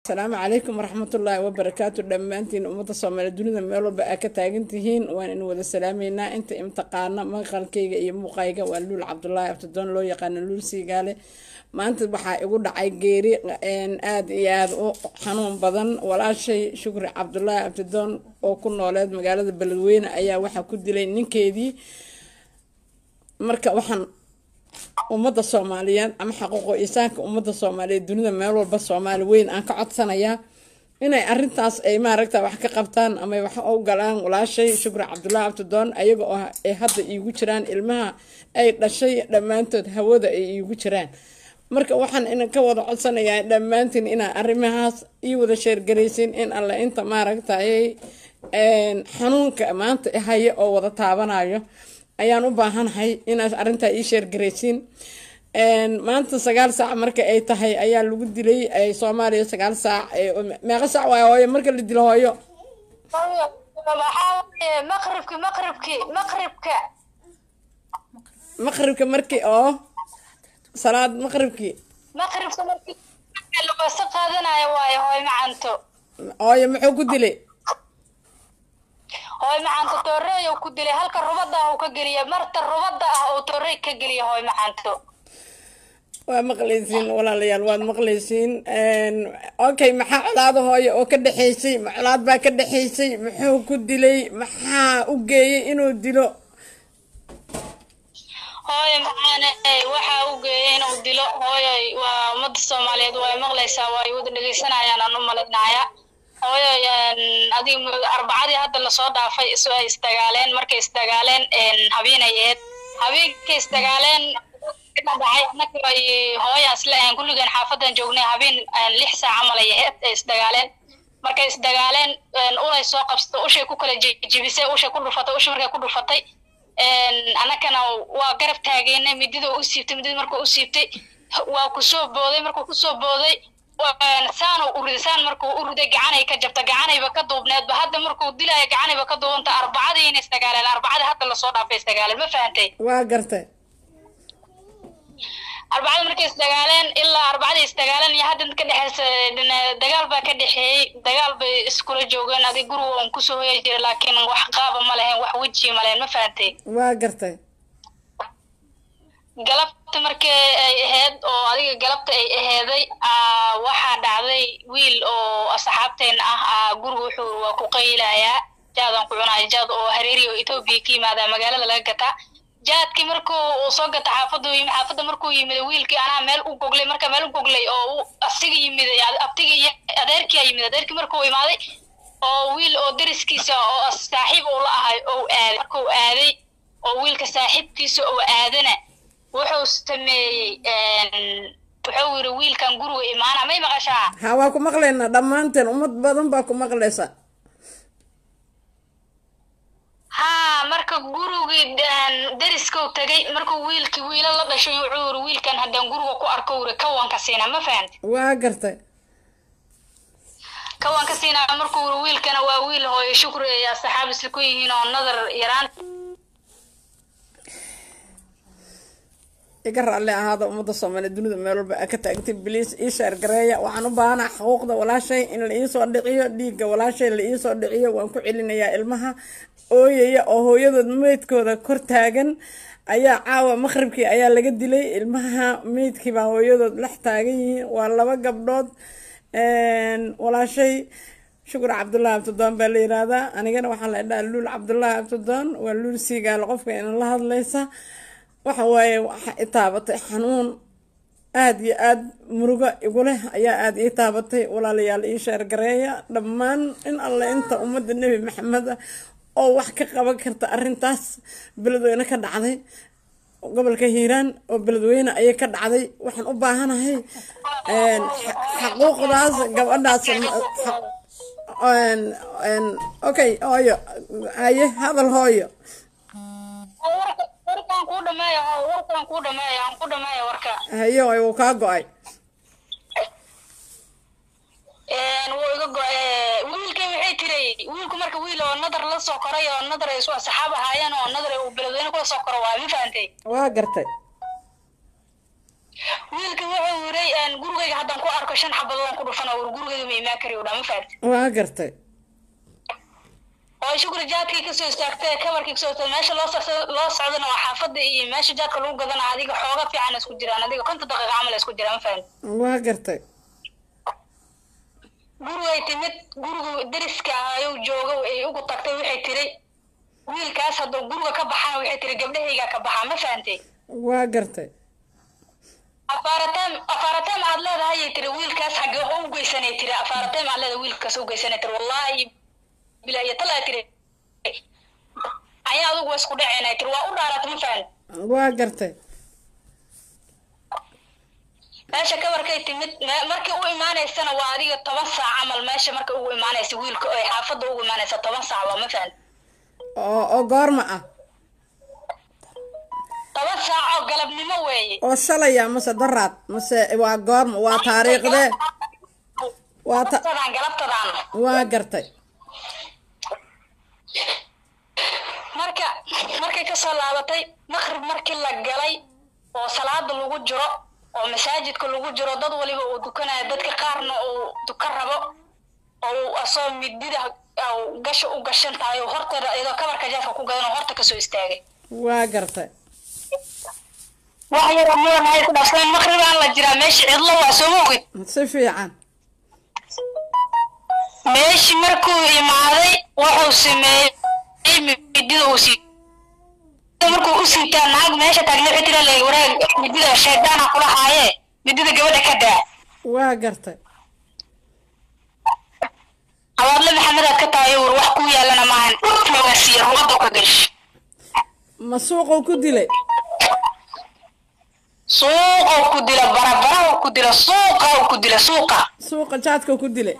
asalaamu calaykum waraxmatullaahi wabarakaatu dhammaantiin ummadda soomaaliya dunida meel walba aa ka taagan tihiin waan in wada salaameynaa inta imtiqaana maqalkayga iyo muuqayga waa luul cabdulaahi abtidoon loo yaqaano luul siigaale maanta waxaa igu dhacay geeri aada iyo aada u xanuun badan walaashay shukri cabdulaahi abtidoon oo ku nooleed magaalada beledweyne ayaa waxaa ku dilay ninkeedii marka waxaan ummadda soomaaliyeed ama xaquuqo insaanka ummadda soomaaliyeed dunida meel walba soomaali weyn aan ka codsanayaa inay arintaas ay maaragta wax ka qabtaan ama wax u galaan walaashay shukri cabdulaahi abtidoon ayaga oo ay hadda iigu jiraan ilmaha ay dhashay dhammaantood hawada ay iigu jiraan marka waxaan inan ka wada codsanayaa dhammaantiin inaa arrimahaas ii wada sheergaraysin in alle inta maaragtayay xanuunka maanta haya oo wada taabanayo ayaan u baahanahay inaad arrintaa ii sheergaraysiin maanta sagaal saac marka ay tahay ayaa lagu dilay soomaaliya sagaal saac meeqa saac waay hooyo marka la dilo hooyo maqribki maqribki maqribka maqribka markii oo salaad maqribkii maqribka markii laqoso qaadanayo waayo hooy macanto hooyo muxuu ku dilay hooy macanto tooreey uu ku dilay halka rubada ah uu ka geliya marta rubada ah uu tooreey ka geliya hooy macanto waa maqlaysiin walaalayaal waad maqlaysiin okay maxaa colaada hooyo oo ka dhexaysay ma colaad baa ka dhexaysay muxuu ku dilay maxaa u geeyay inuu dilo hooyo macaane waxaa u geeyay inuu dilo hooyoy waa ummadda soomaaliyeed waa maqlaysaa waa wada dhegeysanayaan aan u malaynaya hooyoy adiga arbacadii hadda lasoo dhaafay isu ay isdagaaleen markay isdagaaleen habeenay aheyd habeenkay isdagaaleen dhacay anaka ay hooya isla ahayn kulligeen xaafadan joognay habeen lix saac camal ay aheyd ay isdagaaleen markay isdagaaleen ulay soo qabsato ushay ku kala jebisay ushay ku dhufatay ushay markay ku dhufatay anakana waa garab taageynay midida u siibtay midida markuu u siibtay waa kusoo booday markuu kusoo booday saan u riday saan markuu u riday gacanay ka jabta gacanayba ka duubneedba hadda markuu dilaya gacanayba ka duubanta arbacadii inay isdagaaleen arbacadii hadda lasoo dhaafay isdagaaleen ma fahantay waa gartay arbacada markay isdagaaleen ilaa arbacada isdagaaleen iyo hadda ka dhexeysa dagaal baa ka dhexeeyey dagaal bay iskula joogeen adig guriga un kusoo hoya jira laakiin wax qaaba ma lahayn wax weji ma lahayn ma fahantay waa gartay galabta markii ay ahayd oo adiga galabta ay aheeday waxaa dhacday wiil oo asxaabteen ah guriga wuxuu waa ku qaylayaa jaadaan ku cunaya jaad oo hareeri oo etoobiya ka yimaada magaalada laga gataa jaadkii markuu uu soo gata xaafadu yimid xaafadda markuu yimid wiilkii anaa meel u goglay marka meel u goglay oo asiga yimid abtiga iyo adeerkii yimid adeerkii markuu imaaday oo wiil oo deriskiisa oo saaxiib uu la ahay oo aaday markuu aaday oo wiilka saaxiibkiisa oo aadana wuxuu sameeyey wuxuu yiri wiilkan guriga imaana may maqashaa ha waa ku maqlaynaa dhammaanteen ummad badan baa ku maqlaysa haa marka gurigii deriskau tagay markuu wiilkii wiila la dhashay wuxuu yiri wiilkan haddaan guriga ku arko wuri kawanka siinaa ma fahanta waa gartay kawanka siinaa markuu wuri wiilkana waa wiil hooyo shukri ay asxaab isla ku yihiin oo nadar yaraan iga raalli ahaada ummadda soomaaliya dunida meel walba aa ka taagtay biliis ii sheergareeya waxaan u baahanaa xuquuqda walaashay in la iisoo dhiciyo dhiigga walaashay la iisoo dhiciyo waan ku celinayaa ilmaha ooyaya oo hooyadood meydkooda kor taagan ayaa caawa maqribkii ayaa laga dilay ilmaha meydkii baa hooyadood dhex taagan yihiin waa laba gabdhood walaashay shukur cabdullaahi abtidoon baa la yiraahdaa anigana waxaa la dhaha luul cabdullaahi abtidoon waa luul siigaalo qofka ina la hadlaysa waxa waaye waxa i taabatay xanuun aada iyo aada murugo igu leh ayaa aada ii taabatay walaalayaal ii sheergareeya dhammaan in alle inta ummadda nebi maxamed ah oo wax ka qaban karta arrintaas beledweyne ka dhacday gobolka hiiraan oo beledweyne ayay ka dhacday waxaan u baahanahay xaquuqdaas gabadhaas okay hooyo haye hadal hooyo warkaan kuu dhameeyo warkaan kuu dhameeyo aan ku dhameeyo warka haye way wuu kaa go-ay wuu iga go-ay wiilkay waxay tiray wiilku marka wiil oo nadar la soo koray oo nadar ay isu asxaab ahaayeen oo nadar uu beledweyne kula soo koro waa ma fahantay waa gartay wiilka wuxuu yiray dhahay gurigayga haddaan ku arko shan xabadoodaan ku dhufan oo gurigayga ma imaan kari dhaa ma fahamti waa gartay oo shukri jaadkii kasoo istaagtay kabarkii kasoo istaagtay meesha loo socdo loo socdana waa xaafadda iyo meesha jaadka lagu gadana adiga xooga fiican isku jiraan adiga konton daqiiqa camal isku jiraan ma fahamti waa gartay gurigay timid gurigu deriska ayuu jooga ay ugu tagtay waxay tiri wiilkaas hadduu guriga ka baxana waxay tiri gabdhahaygaa ka baxaa ma fahantay waa gartay afaarateem afaarateem aad leedahay ay tiri wiilkaas xagge wax u geysanay tiri afaarateem aad leedahay wiilkaas u geysanay tiri wallaahi bila iyo talaa tiri ayaa adugu waa isku dhaceynay tiri waa u dhaarata ma fahan waa gartay meesha kabarkay timid me- markii u imaanaysana waa adiga toban saac camal meesha marka ugu imaanaysa wiilka ay xaafadda ugu imaanaysa toban saac waa ma fahan oo oo goorma ah toban saac oo galabnimo weeye oo shalaya mase daraad mase waa goorma waa taariikhdee waa ta galabtadaan galabtadaan waa gartay marka markay kasoo laabatay maqrib markii la galay oo salaada lagu jiro oo masaajidka lagu jiro dad waliba uu dukanayo dadka qaarna uu dukan rabo oo uu asoo midida au gasha u gashan tahay oo horteeda iyadoo kabarka jeefka ku gadan oo horta kasoo istaagay waa gartay wax yar mudan ay ku dhaafsan maqribaan la jiraa meesha cidlo waa soo moogid si fiican meeshii markuu imaaday wuxuu sameeyey midida uu sii markuu u siitaa naag meesha taagna waxay tira leeg waraag midida shaydaana kula haaye midida gabadha ka daa waa gartay abaadle maxamedaad ka tahay war wax ku yaalana maahan dhulkooga siiya ruwada ka gash ma suuquu ku dilay suuquu ku dila barabara ku dila suuqa ku dila suuqa suuqa jaadkuu ku dilay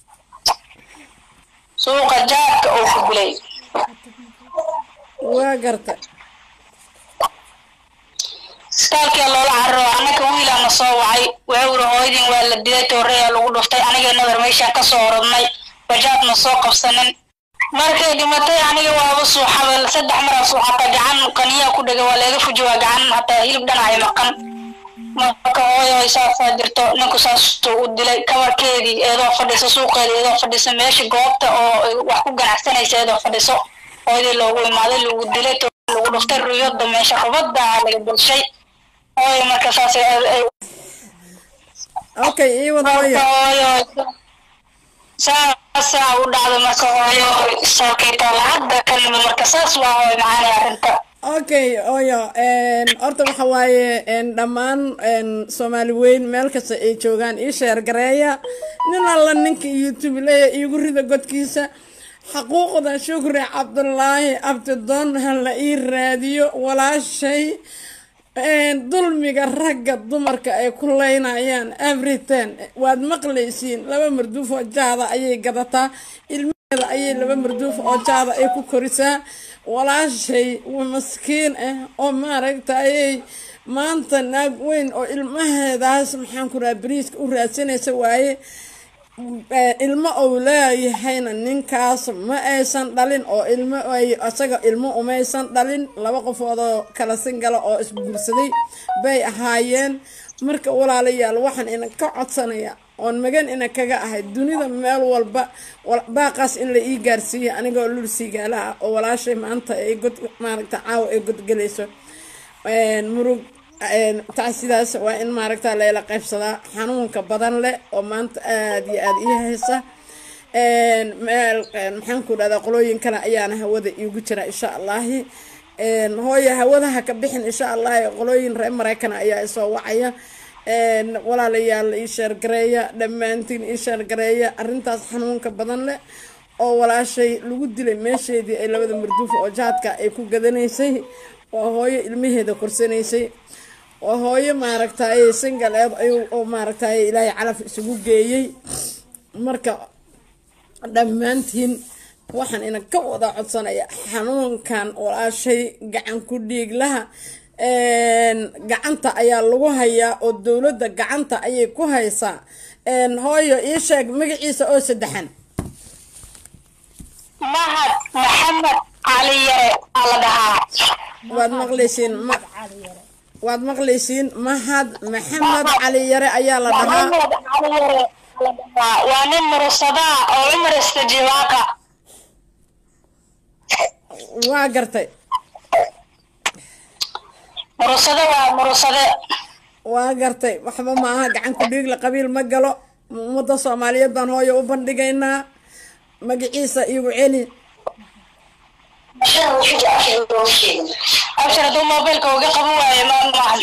suuqa jaadka uu ku dilay waa gartay isbitaalkia loola cararo annaka wiilaana soo wacay wuxuu uri hooyadin waa la dilay tooreyaa lagu dhuftay aniga nabar meeshaan ka soo orodnay bajaadna soo qabsanin markay dhimatay aniga waaba suuxaba saddex maraa suuxata gacan qaniyaa ku dhega waa laga fuji waa gacan hataa hilib dhanacay maqan marka hooyo saasaa jirto ninku saasuu u dilay kabarkeedii eedoo fadhiso suuqeeda eedoo fadhiso meesha goobta oo ay wax ku ganacsanaysa eedoo fadhiso hooyadii loogu imaaday lagu dilay to lagu dhuftay ruyada meesha rubada laga bulshay hooyo marka saas okay ii wada marka hooyo hooyo saasaa u dhacda marka hooyo sookeyta lacagda ka nimid marka saas waa hooyo macaanay arrinta okay oyo horta waxa waaye een, dhammaan een, soomaali weyn meel kasta ay joogaan ii sheer gareeya nin alla ninka youtube leeya iigu rida godkiisa xaquuqda shukri cabdulaahi abdidoon ha la ii raadiyo walaashay een, dulmiga ragga dumarka ay ku leynayaan everytime waad maqlaysiin laba marduuf oo jaada ayay gadataa ilmaheeda ayay laba marduuf oo jaada ay ku korisaa walaashay waa maskiin ah oo maaragtayay maanta naag weyn oo ilmaheedaas maxaan ku raha bariiska u raadsanaysa waaye Eh, ilmo ou leeyahayna ninkaas ma aysan dhalin oo ilmo ay isaga ilmo umaysan dhalin laba qofood oo kala singala oo isguursaday bay ahaayeen marka walaalayaal waxaan ina ka codsanaya oon magan ina kaga ahay dunida meel walba wal- baaqaas in la ii gaarsiiya anigoo lul siigaala ah oo walaashay maanta ay god maaragta caawa ay godgelayso een, murug een, taas sidaas waa in maaragta layla qaybsadaa xanuunka badan leh oo maanta aada iyo aada ii haysa een, meel een, maxaan ku dhahdaa qolooyin kale ayaana hawada iigu jira insha allahi een, hooyo hawadaha ka bixin insha allahi qolooyin reer maraykana ayaa isoo wacaya een, walaalayaal ii sheergareeya dhammaantiin ii sheergareeya arrintaas xanuunka badan leh oo walaashay lagu dilay meesheedii ay labada marduuf oo jaadka ay ku gadanaysay oo hooyo ilmaheeda korsanaysay oo hooyo maaragtay singaleed ayuu oo maaragtay ilaahay calaf isugu geeyey marka dhammaantiin waxaan ina ka wada codsanaya xanuunkan walaashay gacan ku dhiiglaha een, gacanta ayaa lagu hayaa oo dowladda gacanta ayay ku haysaa een, hooyo ii sheeg magaciisa oo saddexan mahad maxamed cali yare aa la dhahaa waad maqlaysiin ma waad maqlaysiin mahad maxamed cali yare ayaa la dhahaa maxamed cali yare waa nin murusadaa oo cumar istajiwaaka waa gartay murusade waa murusade waa gartay waxba ma aha gacan ku dhiigle qabiil ma galo ummadda soomaaliyeed baan hooyo u bandhigaynaa magaciisa igu celi abshir hadduu mobilka uga qaban waayo ma maahan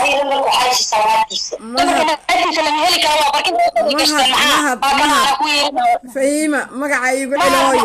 lama heli karo waa barkin mahad mahad mahad fahiima magaca igu celi hooyo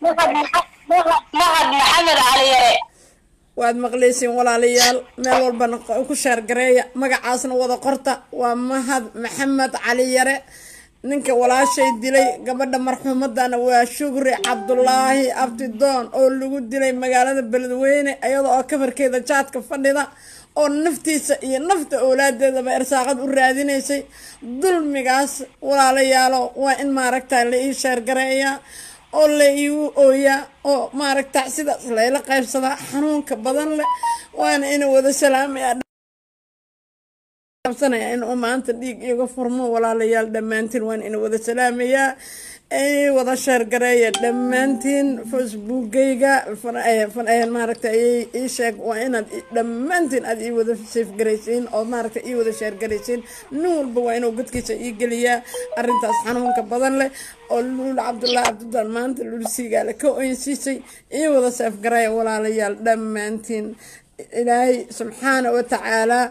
mahad maxamed cali yare waad maqlaysiin walaalayaal meel walbana ku sheergareeya magacaasna wada qorta waa mahad maxamed cali yare ninka walaashay dilay gabadha marxuumadana waa shugri cabdulaahi abtidoon oo lagu dilay magaalada beledweyne iyada oo kafarkeeda jaadka fadhida oo naftiisa iyo nafta owlaadeedaba irsaaqad u raadinaysay dulmigaas walaalayaalo waa in maaragta la ii sheergareeyaa oo la iigu ooyaa oo maaragta sidaas layla qaybsadaa xanuunka badan leh waana ina wada salaamaya qabsanaya in uu maanta dhiig iga furmo walaalayaal dhammaantiin waan ina wada salaamayaa ay wada sheergareeya dhammaantiin facebookgayga maaragta ii sheeg waa inaad dhammaantiin aad ii wada safgaraysiin oo maaragta ii wada sheergaraysiin nin walba waa inuu godkiisa ii geliyaa arrintaas xanuunka badan leh oo luul cabdullaahi cabdidaan maanta luul siigaale ka oynsiisay ii wada seefgareeya walaalayaal dhammaantiin ilaahay subxaana wa tacaalaa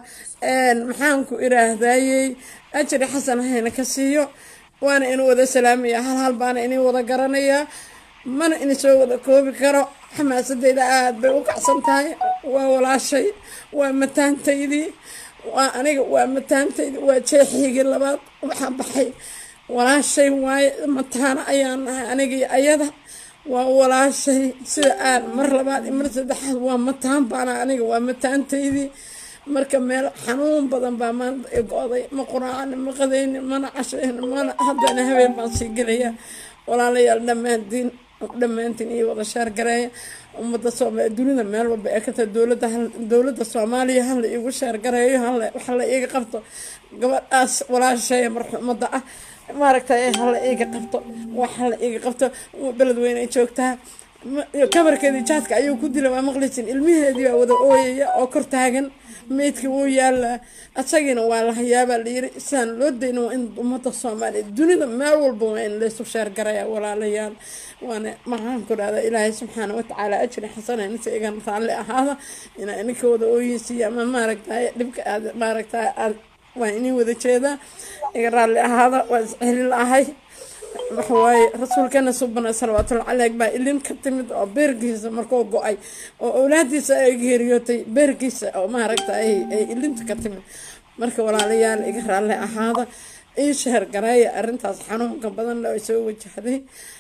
maxaan ku iraahdayey ajri xasan hayna ka siiyo waana inu wada salaamaya hal hal baana inii wada garanayaa mana ini soo wada koobi karo xamaasadeyda aada bay u kacsan tahay waa walaashay waa mataantaydii waa aniga waa mataantaydii waa jeexigii labaad waxaa baxay walaashay waaye mataana ayaan nahay anigii ayada waa walaashay sida aan mar labaad iyo mar saddexaad waa mataan baana aniga waa mataantaydii marka meel xanuun badan baa maanta i go-day ma quraacani ma qadaynin mana cashaynin mana haddana habeen baan sii gelayaa walaalayaal dhammaantiin dhammaantiin iyo wada sheergareeya ummadda soomaaliya dunida meel walba ee kata dowladda dowladda soomaaliya hala iigu sheergareeyo hala waxa la iiga qabto gabadhaas walaasheeya marxuumadda ah maaragtay hala iiga qabto waxa la iiga qabto beledweyne ay joogtaa kabarkeedii jaadka ayuu ku dilay waa maqlaysin ilmiheedii baa wada ooyaya oo kor taagan meydkii wuu yaalaa asagiina waa la hayaabaa layiri sidaan loo dayna waa in ummadda soomaaliya dunida meel walba waa in laysu sheergaraya walaalayaal waana maxaan ku dhahdaa ilaahay subxaana watacaala ajri xasana inta igan raalli ahaada inaa ininka wada ooyeysiiya ama maaragtay dhibka aad maaragtay aad waa inii wada jeedaa iga raalli ahaada waa isceli la-ahay waxawaaye rasuulkeena subana salawaatulla caleyh baa ilin ka timid oo beerkiisa markuu go-ay oo owlaadiisa ay geeriyootay beerkiisa oo maaragta ay ilinta ka timid marka walaalayaal iga raalli ahaada ii sheer gareeya arrintaas xanuunka badan le ay soo wajahday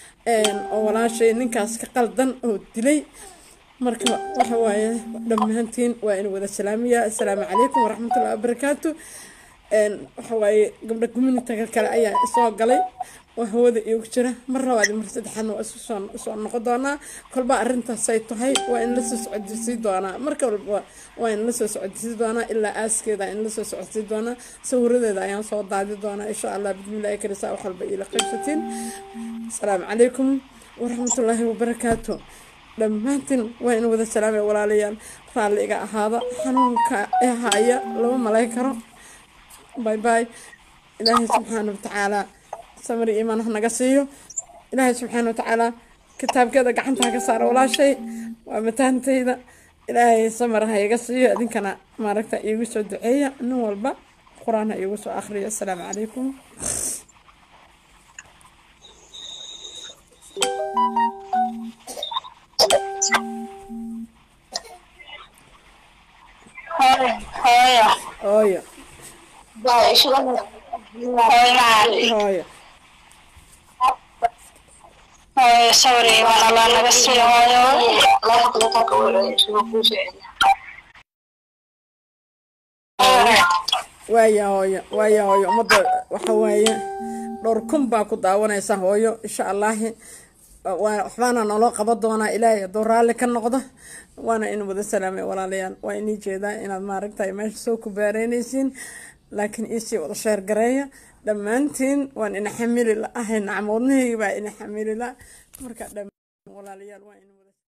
oo walaashay ninkaas ka qaldan oo dilay marka waxa waaye dhammaantiin waa in wada salaamiya assalaamu calaykum waraxmatullahi wabarakaatu waxa waaye gabdha communitiga kale ayaa soo galay oo hawada iigu jira mar labaad mar saddexaadna waa isu soo soo noqon doonaa kolba arrintaasay tahay waa in lasoo socodsiin doonaa marka walba waa in lasoo socodsiin doonaa ilaa aaskeeda in lasoo socodsiin doonaa sawiradeeda ayaan soo daadi doonaa insha allah bismillahi karisaa wax walba iila qaybsatiin asalaamu calaykum waraxmatullaahi wabarakaatu dhammaantiin waa in wada salaamay walaalayaal raalli iga ahaada xanuunka ee haya lama malay karo باي باي إلهي سبحانه وتعالى سمري إيمان هنا قصيو إلهي سبحانه وتعالى كتاب كذا قعنتها كسار ولا شيء ومتان تيدا إلهي سمر هاي قصيو أدين كان ما ركتا يوسو دعية نو البا قرآن يوسو آخرية السلام عليكم hooyo hooyo hooyo hooyo hooyo sorry waan allah naga siiyo hooyo waaya hooyo waaya hooyo ummadda waxa waaye dhowr kun baa ku daawanaysa hooyo insha allahi waxbaana naloo qaban doonaa ilaahay hadduu raalli ka noqdo waana in wada salaamay walaalayaal waa inii jeedaa inaad maaragtay meesha soo ku baareynaysiin laakiin iisii wada sheer gareeya dhammaantiin waan ina xamili la ahay nacmoodnahayga baa ina xamili la marka dhammaan walaalayaal waa in